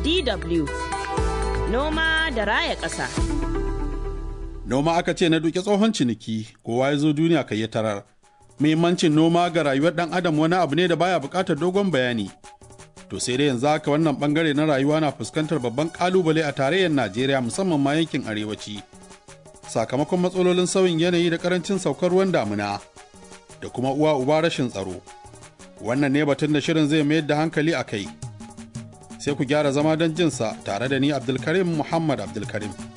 DW Noma da raya ƙasa. Noma aka ce na duke tsohon ciniki, kowa ya zo duniya kai ya tarar. Muhimmancin noma ga rayuwar ɗan adam wani abu ne da baya buƙatar dogon bayani. To sai dai yanzu haka wannan bangare na rayuwa na fuskantar babban ƙalubale a tarayyar Najeriya musamman ma yankin arewaci. Sakamakon matsalolin sauyin yanayi da ƙarancin saukar ruwan damuna da kuma uwa uba rashin tsaro. Wannan ne batun da shirin zai mayar da hankali a kai. Sai ku gyara zama don jinsa tare da ni Abdulkarim Muhammad Abdulkarim.